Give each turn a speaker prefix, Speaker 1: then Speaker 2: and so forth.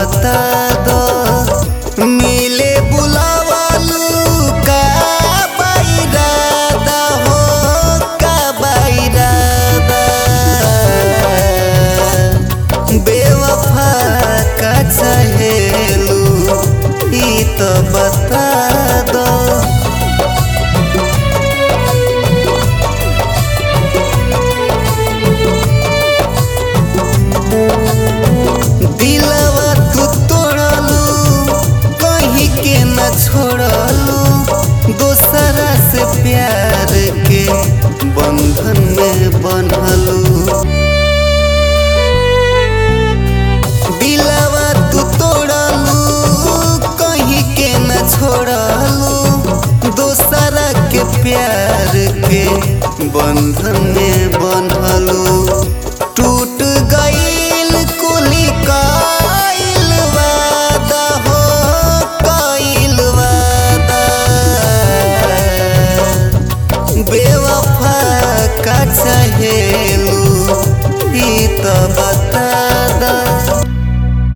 Speaker 1: बता दो मिले बुलावालू का बैरादा हो का बैरादा बेवफा का चाहेलू ई तो बता दो दिलवा तू तोड़लू कहीं के न छोड़लू दोसरा से प्यार के बंधन में बनलू दिलवा तू तोड़लू कहीं के न छोड़लू दोसरा के प्यार के बंधन में बनलू टूट गईल कुली काइल वादा हो काइल वादा बेवफा का चाहे